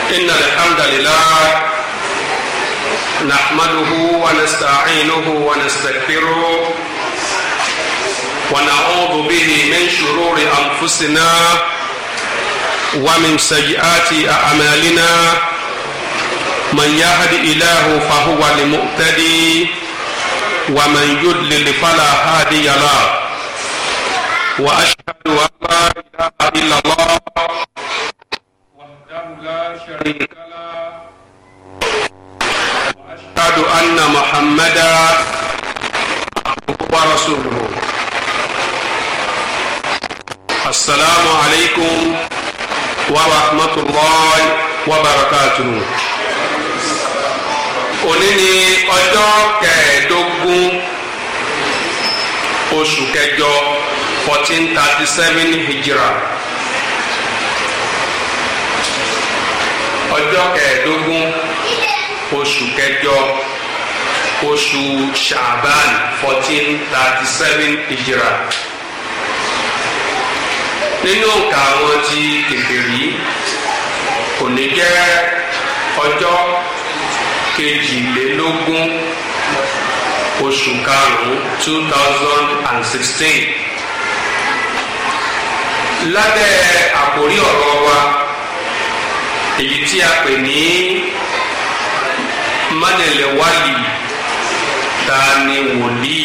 إن الحمد لله نحمده ونستعينه ونستغفره ونعوذ به من شرور أنفسنا ومن سيئات أعمالنا من يهد إله فهو المؤتدي ومن يضلل فلا هادي له وأشهد أن لا إله إلا الله وحده لا شريك له وأشهد أن محمدا عبده ورسوله السلام عليكم ورحمة الله وبركاته òní ni ọjọ́ kẹẹ̀ẹ́dógún oṣù kẹjọ fourteen thirty seven hijra ọjọ́ kẹẹ̀ẹ́dógún oṣù kẹjọ oṣù shaban fourteen thirty seven hijra nínú òǹkà àwọn ti kèfèrí òní jẹ́ ọjọ́ kejìlélógún oṣù karùn-ún two thousand and sixteen lábẹ́ àkórí ọ̀rọ̀ wa èyí tí a pè ní mánilẹ̀ wálì ta ni wòlíì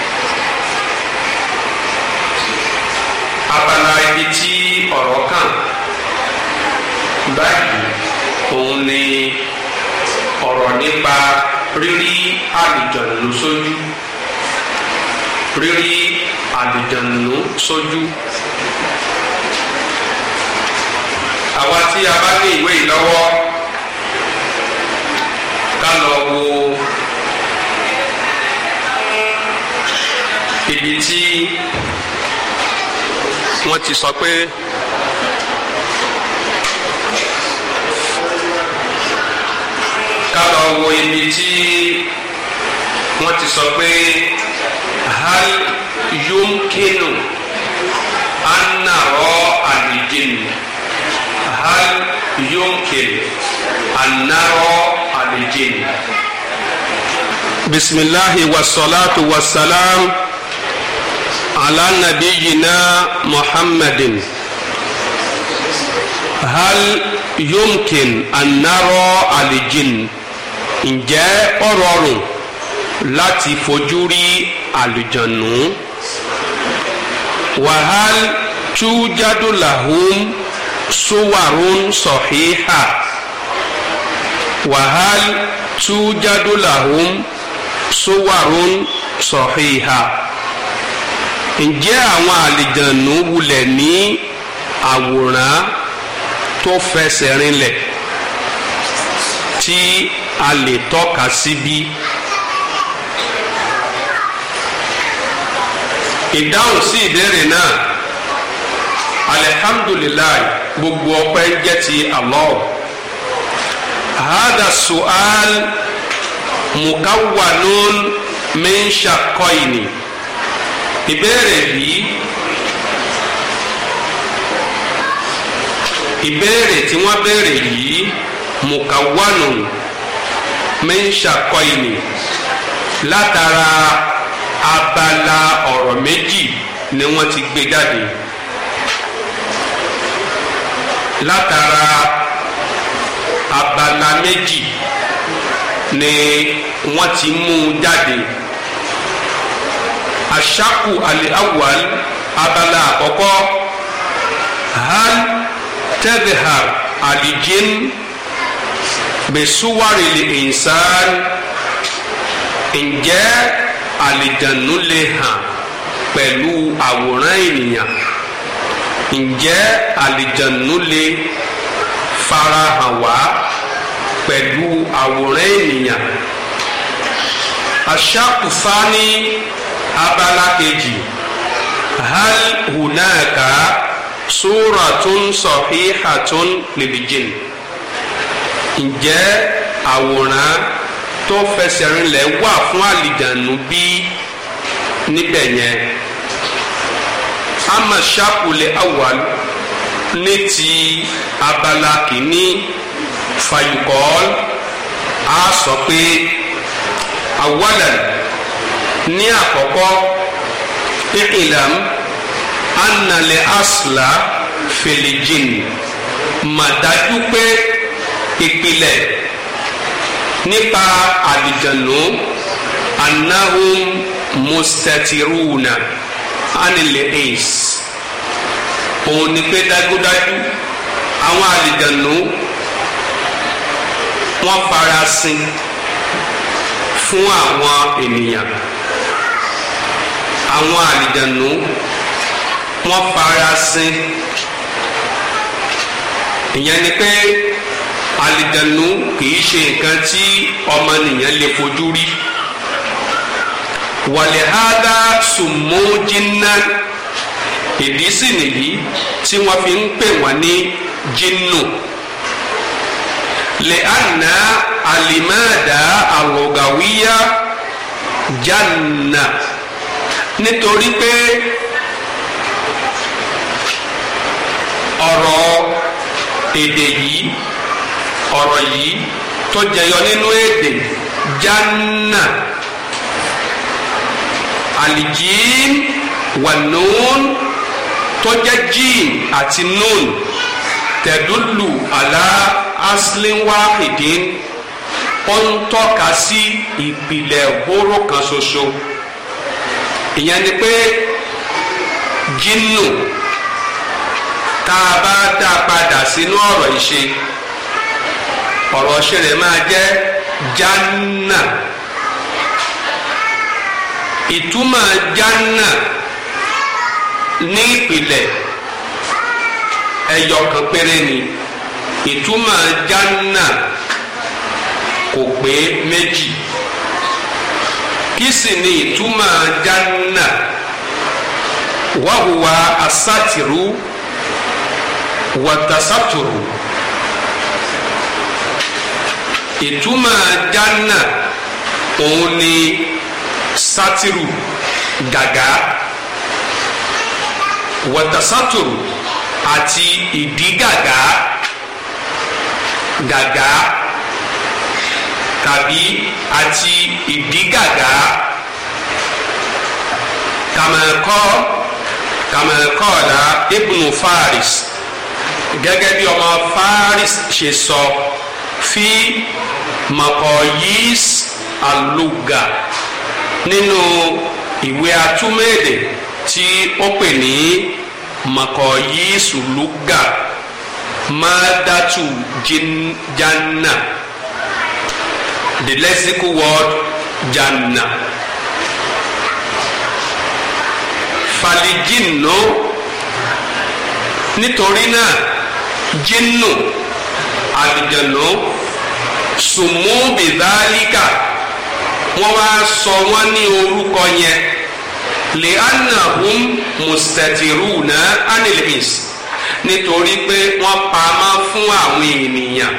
abala ibi tí ọ̀rọ̀ kàn báyìí òun ni ọ̀rọ̀ nípa rírí àlùjọ̀nù sójú rírí àlùjọ̀nù sójú. àwa tí a bá ní ìwé yìí lọ́wọ́ ká lọ wo ibi tí wọ́n ti sọ pé. ká lọ wo ibi tí wọ́n ti sọ pé hal yumkinu anarọ alijinu hal yumkinu anarọ alijinu. bisimilahi wasalaatu wasalaam ala nabiyina muhammadin hal yumkin anarọ alijinu ǹjẹ́ ó rọrùn láti fojú rí àlùjànnú wàhál tújádù làhùn súwàrún sọ̀híhà wàhál tújádù làhùn súwàrún sọ̀híhà ǹjẹ́ àwọn àlùjànnú wulẹ̀ ní àwòrán tó fẹsẹ̀ rinlẹ̀ tí a lè tọ́ka síbí. ìdáhùn sí ìbéèrè náà alihamdulilayi gbogbo ọpẹ́ ń jẹ́ ti Allah hada su'al mukawwanun min shaqqayni ìbéèrè yìí ìbéèrè tí wọ́n béèrè yìí mukawwanun mẹ́ńṣàkọ́ìnì látara abala ọ̀rọ̀ méjì ni wọ́n ti gbé jáde látara abala méjì ni wọ́n ti mú jáde aṣáku alẹ́ awwal abala àkọ́kọ́ hal tadhhar alijin besuwari li insan ǹjẹ́ àlìjànú lè hàn pẹ̀lú àwòrán ènìyàn ǹjẹ́ àlìjànú lè farahàn wá pẹ̀lú àwòrán ènìyàn aṣàkùfání abala kejì hal hunaka suratun sahihatun lilijin ǹjẹ́ àwòrán tó fẹsẹ̀ rinlẹ̀ wà fún àlìjànú bí níbẹ̀ yẹn ama ṣàkùlẹ̀ awal ní ti abala kìíní fayukọ́l a sọ pé awalan ní àkọ́kọ́ ilam annale asla filijin màdájú pé ìpìlẹ̀ nípa àlìjànú annahum mustatiruna anil ais òun ni pé dájúdájú àwọn àlìjànú wọ́n farasin fún àwọn ènìyàn àwọn àlìjànú wọ́n farasin ìyẹn ni pé àlìjànú kìí ṣe nǹkan tí ọmọnìyàn lè fojú rí wàlẹ́hádá sùmójínná ìdí sì nìyí tí wọ́n fi ń pè wọ́n ní jinnu lẹ́ànà àlìmáàdá àlọ́gàwíyá janna nítorí pé ọ̀rọ̀ èdè yìí ọ̀rọ̀ yìí tó jẹyọ nínú èdè janna alijin wa nun tó jẹ́ jin àti nun tẹ̀dúlù àlá aslin wahidin ó ń tọ́ka sí ìpìlẹ̀ hóró kan ṣoṣo ìyẹn ni pé jinnu tá a bá dá a padà sínú ọ̀rọ̀ ìṣe ọ̀rọ̀ ṣe rẹ̀ máa jẹ́ janna ìtumọ̀ janna ní ìpìlẹ̀ ẹyọ kan péré ni ìtumọ̀ janna kò pé méjì kí sì ni ìtumọ̀ janna wàhùwà asátìrú wàtàsátùrù ìtumọ̀ janna òun ni sátìrù gàgá wàtàsátùrù àti ìdígàgá gàgá tàbí àti ìdígàgá kàmẹ́kọ́ kàmẹ́kọ́ọ̀dà ibnu faris gẹ́gẹ́ bí ọmọ faris ṣe sọ fi makoyis aluga nínú ìwé atúmẹ̀dẹ̀ tí ó pè ní makoyis luga madatu janna the lexical word janna falijinno nítorí náà jinnu àlìjànú sùnmù bìdálíkà wọ́n wá sọ wọ́n ní orúkọ yẹn lè anahum mustatiruna anilins nítorí pé wọ́n pamọ́ fún àwọn ènìyàn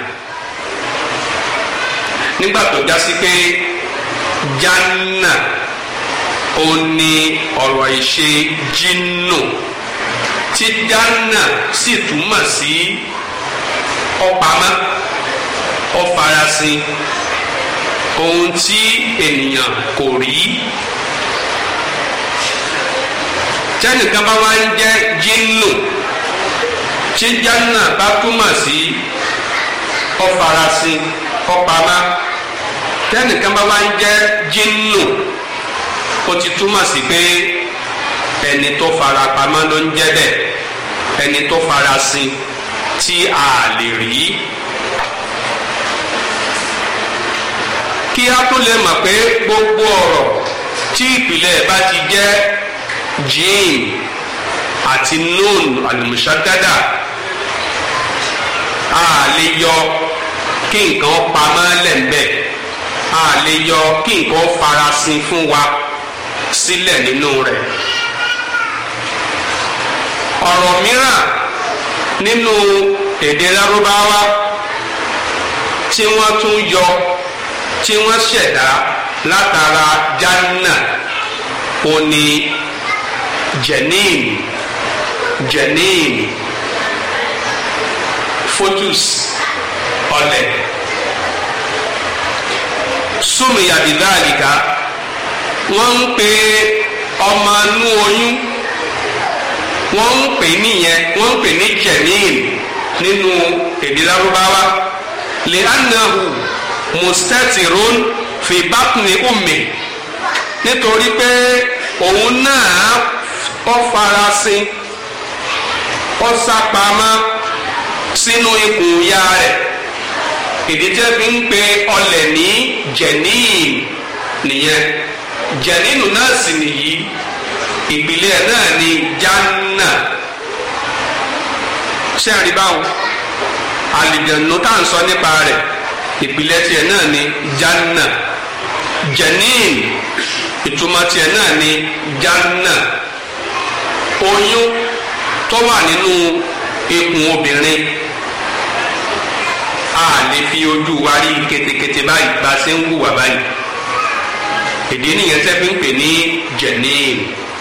nígbà tó já sí pé janna ó ní ọ̀rọ̀ ìṣe jinnu tí janna sì túmọ̀ sí ọ̀pamọ́ ọ̀farasin ohun tí ènìyàn kò rí tẹnìkan bá wá ń jẹ́ jinnu tí janna bá túmọ̀ sí ọ̀farasin ọ̀pamọ́ tẹnìkan bá wá ń jẹ́ jinnu ó ti túmọ̀ sí pé ẹni tó fara pamọ́ ló ń jẹ́ bẹ́ẹ̀ ẹni tó farasin tí a lè rí. kí a tó lè mọ̀ pé gbogbo ọ̀rọ̀ tí ìpìlẹ̀ bá ti jẹ́ jim àti nun alimusagada a lè yọ kí nǹkan pamọ́ lẹ́ńbẹ̀ a lè yọ kí nǹkan farasin fún wa sílẹ̀ nínú rẹ̀ ọ̀rọ̀ mìíràn nínú èdè lárúbáwá tí wọ́n tún yọ tí wọ́n ṣẹ̀dá látara janna òní jenin jenin foetus ọlẹ̀ súnmìyà bìdáàlìkà wọ́n ń pe ọmọ inú oyún wọ́n ń pè níyẹn wọ́n ń pè ní jẹ̀míìn nínú èdè lárúbáwá lè anahu mustatirun fi batni ummi nítorí pé òun náà ó farasin ó sápamọ́ sínú ikùn ìyá rẹ̀ ìdí tí wọ́n fi ń pe ọlẹ̀ ní jẹ̀níìn nìyẹn jẹ̀nínù náà sì nìyí ìpìlẹ̀ náà ní jánà ṣé àríbáwọn àlìjẹ̀nù tá à ń sọ nípa rẹ̀ ìpìlẹ̀ tiẹ̀ náà ní jánà jẹ̀níìn ìtumọ̀ tiẹ̀ náà ní jánà oyún tó wà nínú ikùn obìnrin a lè fi ojú wa rí ketekete báyìí bá a ṣe ń wùwà báyìí ìdí nìyẹn tẹ́ fi ń pè ní jẹ̀níìn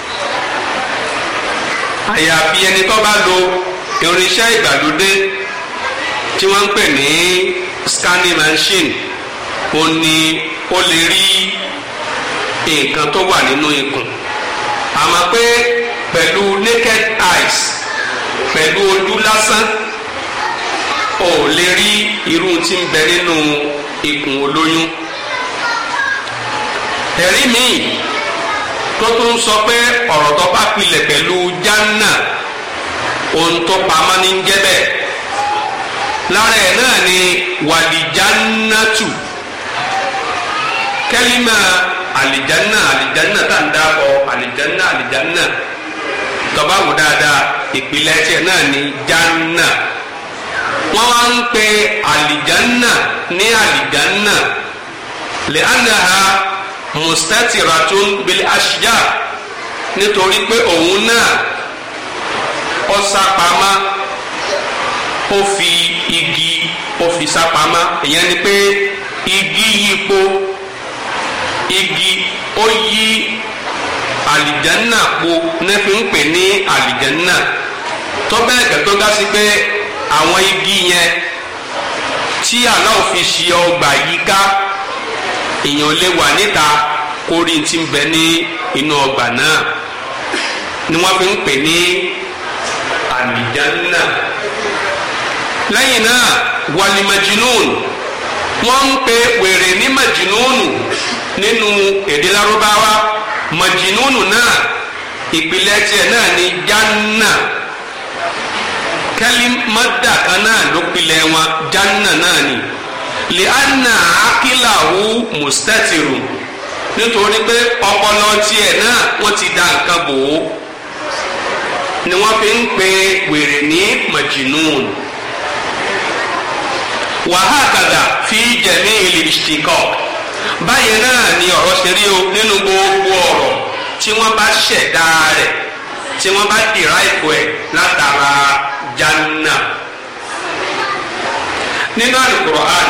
àyàfi ẹni tó bá lo irinṣẹ́ ìgbàlódé tí wọ́n ń pè ní scanning machine ó ní ó lè rí nǹkan tó wà nínú ikùn àmọ́ pé pẹ̀lú naked eyes pẹ̀lú ojú lásán ò lè rí irú tí ń bẹ nínú ikùn olóyún ẹ̀rí míì tó tún sọ pé ọ̀rọ̀ tó bá pilẹ̀ pẹ̀lú jánà ohun tó pamọ́ ní jẹ́ bẹ́ẹ̀ lára ẹ̀ náà ni wàlìjánátù kẹ́límà àlìjánà àlìjánà tá ń dábọ̀ àlìjánà àlìjánà tọ́ba wò dáadáa ìpìlẹ̀ tiẹ̀ náà ni jánà wọ́n wá ń pe àlìjánà ní àlìjánà lẹ́ànàá mustatiratun bil ashja nítorí pé òun náà ó sápamọ́ ó fi igi ó fi sápamọ́ ìyẹn ni pé igi yípo igi ó yí àlìjánná po nẹ́fí ń pè ní àlìjánná tó bẹ́ẹ̀ gẹ́ tó dá sí pé àwọn igi yẹn tí Allah fi ṣe ọgbà yíká èèyàn lè wà níta kórìí tí ń bẹ ní inú ọgbà náà ni wọ́n fi ń pè ní àlìjánná lẹ́yìn náà wàlí majinun wọ́n ń pe wèrè ní majinunu nínú èdè lárúbáwá majinunu náà ìpìlẹ̀ tiẹ̀ náà ní jánà kẹ́lí mọ́dà kan náà ló pilẹ̀ wọn jánà náà ni lianna akilahu mustatiru nítorí pé ọpọlọ tiẹ̀ náà wọ́n ti da nǹkan bò ó ni wọ́n fi ń pe wèrè ní majinun wàhákàdà fi jẹ̀mí ilé ìṣtìkọ́ báyìí náà ni ọ̀rọ̀ ṣe rí o nínú gbogbo ọ̀rọ̀ tí wọ́n bá ṣẹ̀dá rẹ̀ tí wọ́n bá dìrá ìkó ẹ̀ látara janna nínú Al-Qur'an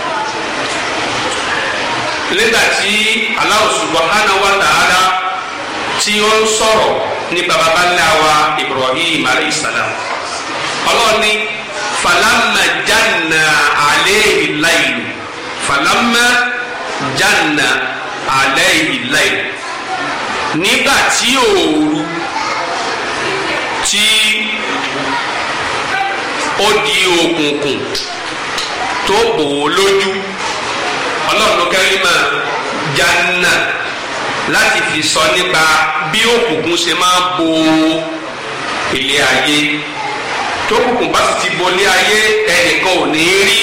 nígbà tí Allah subhanahu wa ta'ala tí ó ń sọ̀rọ̀ ní baba ńlá wa Ibrahim alayhi salam ọlọ́ọ̀ni falamma janna alayhi laylu falamma janna alayhi laylu nígbà tí òòru tí ó di òkùnkùn tó bò ó lójú ọlọ́run kẹ́rìmà janna láti fi sọ nípa bí òkùnkùn ṣe máa bo ilé ayé tókùnkùn bá sì ti bo ilé ayé ẹnìkan ò ní rí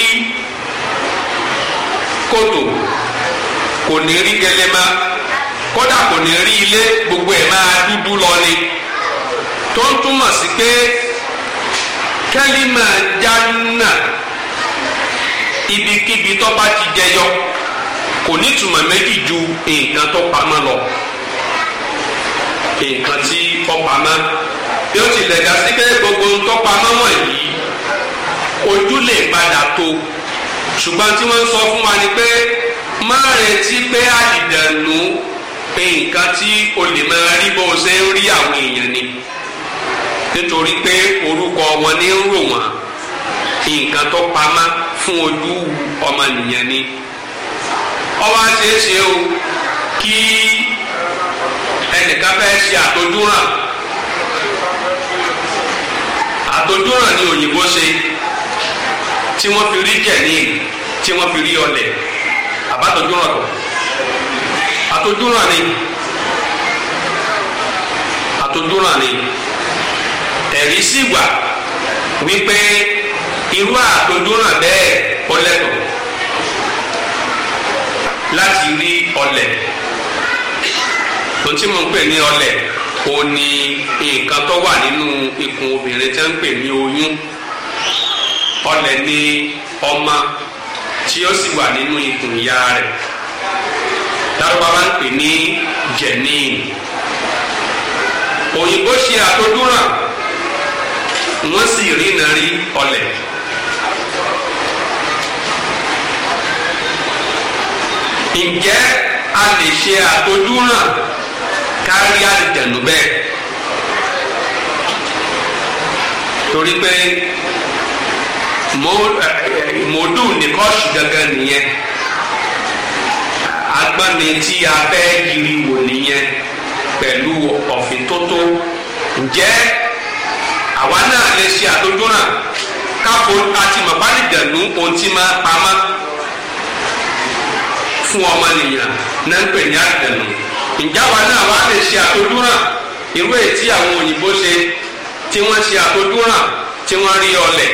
kòtò kò ní rí gẹlẹ́mà kódà kò ní rí ilé gbogbo ẹ̀ máa dúdú lọ ni tó ń túmọ̀ sí pé kẹ́límà janna ibikíbi tó bá ti jẹyọ kò ní túmọ̀ méjì ju nǹkan tó pamọ́ lọ nǹkan tí ó pamọ́ bí ó tilẹ̀ dá sí pé gbogbo ń tó pamọ́ wọ̀nyí ojú lè padà tó ṣùgbọ́n tí wọ́n ń sọ fún wa ni pé má retí pé àdìdànù pé nǹkan tí o lè máa rí bó o ṣe ń rí àwọn èèyàn ni nítorí pé orúkọ wọn ní ń rò wọ́n nǹkan tó pamọ́ fún ojú ọmọnìyàn ni ọwọ́ àṣeéṣe o kí ẹnìkan fẹ́ ṣe àtọ́júràn àtọ́júràn ni òyìnbó ṣe tí wọ́n fi rí jẹ̀ní tí wọ́n fi rí ọlẹ̀ àbátọ́júràn kọ̀ àtọ́júràn ni àtọ́júràn ni ẹ̀rí sì wà wípé irú àtọ́júràn bẹ́ẹ̀ ọlẹ́tọ̀ láti rí ọlẹ̀ tó tí mo ń pè ní ọlẹ̀ ó ní nǹkan tó wà nínú ikùn obìnrin tí wọ́n ń pè ní oyún ọlẹ̀ ní ọmọ tí ó sì wà nínú ikùn ìyá rẹ̀ lárúbáwá ń pè ní jẹ̀nín òyìnbó ṣe àtọ́júràn wọ́n sì rí iná rí ọlẹ̀. ǹjẹ́ a lè ṣe àtọ́júràn kárí àlìjẹ̀nù bẹ́ẹ̀ torí pé mòdù nìkọ́ṣù gangan nìyẹn agbọ́ni tí a fẹ́ yiri wò nìyẹn pẹ̀lú ọ̀fìn tótó ǹjẹ́ àwa náà lè ṣe àtọ́júràn káfó àti màbálìjẹ̀nù ohun tí máa pamọ́ fún ọmọnìyàn náà ń pè ní àdìdẹ̀nù ìjáwa náà wàá lè ṣe àtọ́júràn irú ètí àwọn òyìnbó ṣe tí wọ́n ṣe àtọ́júràn tí wọ́n rí ọlẹ̀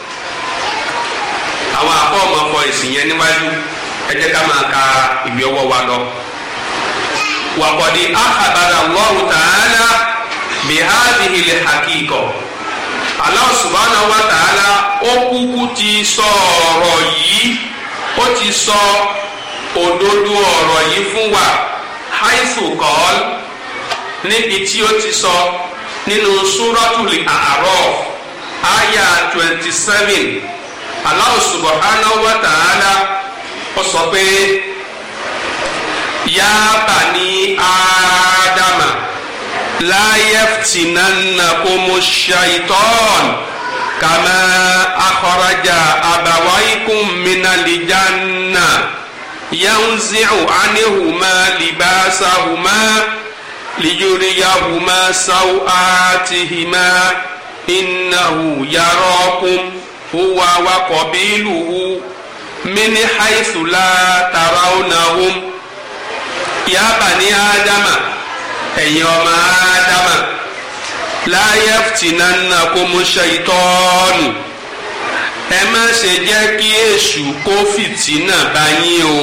àwọn àbọ̀ ọmọ ọkọ ìsìn yẹn níwájú ẹ jẹ́ ká máa ka ìwé ọwọ́ wa lọ. wàkọ̀dí ahabara Allahu ta'ala bi hadhihi al-haqiqa Allah subhanahu wa ta'ala ó kúkú ti sọ ọ̀rọ̀ yìí ó ti sọ òdodo ọ̀rọ̀ yìí fún wa haifu kọ́ọ́l níbi tí ó ti sọ nínú súrọ́tùlì A'raf àyà twenty seven Allah subhanahu wa ta'ala ó sọ pé ya bani ádámà la yaftinannakumu shaitan kama akhraja abawaykum minal janna. ينزع عنهما لباسهما ليريهما سوآتهما إنه يراكم هو وقبيله من حيث لا ترونهم يا بني آدم أيما آدم لا يفتننكم الشيطان ẹ má ṣe jẹ́ kí èṣù kó fìtínà bá yín o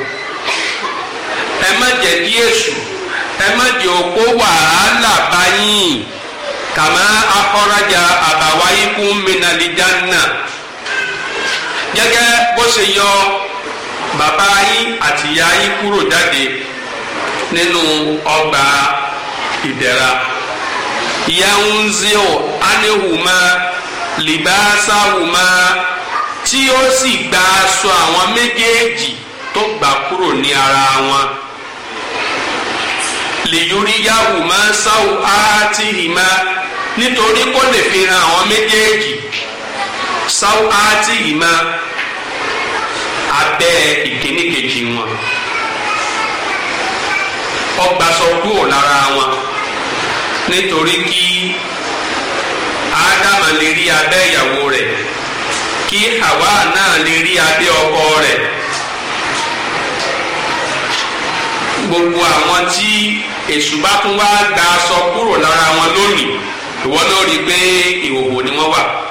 ẹ má jẹ́ kí èṣù ẹ má jẹ́ òkó wàhálà bá yín kàmá akọ́rajà àbáwáyé kún mìnàlíjánà gẹ́gẹ́ bó ṣe yọ bàbá yín àti ìyá yín kúrò jáde nínú ọgbà ìdẹ̀ra yanzio anihuma libasahuma tí ó sì gba aṣọ àwọn méjèèjì tó gbà kúrò ní ara wọn lèyóríyáhùmá sáwù áátìhìmá nítorí kó lè fi hàn àwọn méjèèjì sáwù áátìhìmá abẹ́ ìkíní kejì wọn ọgbàsọ kúrò lára wọn nítorí kí ádámà lè rí abẹ́ ìyàwó rẹ̀ kí Hawa náà lè rí abẹ́ ọkọ rẹ̀ gbogbo àwọn tí èṣù bá tún wá gba aṣọ kúrò lára wọn lónìí ìwọ náà rí i pé ìhòòhò ni wọ́n wà.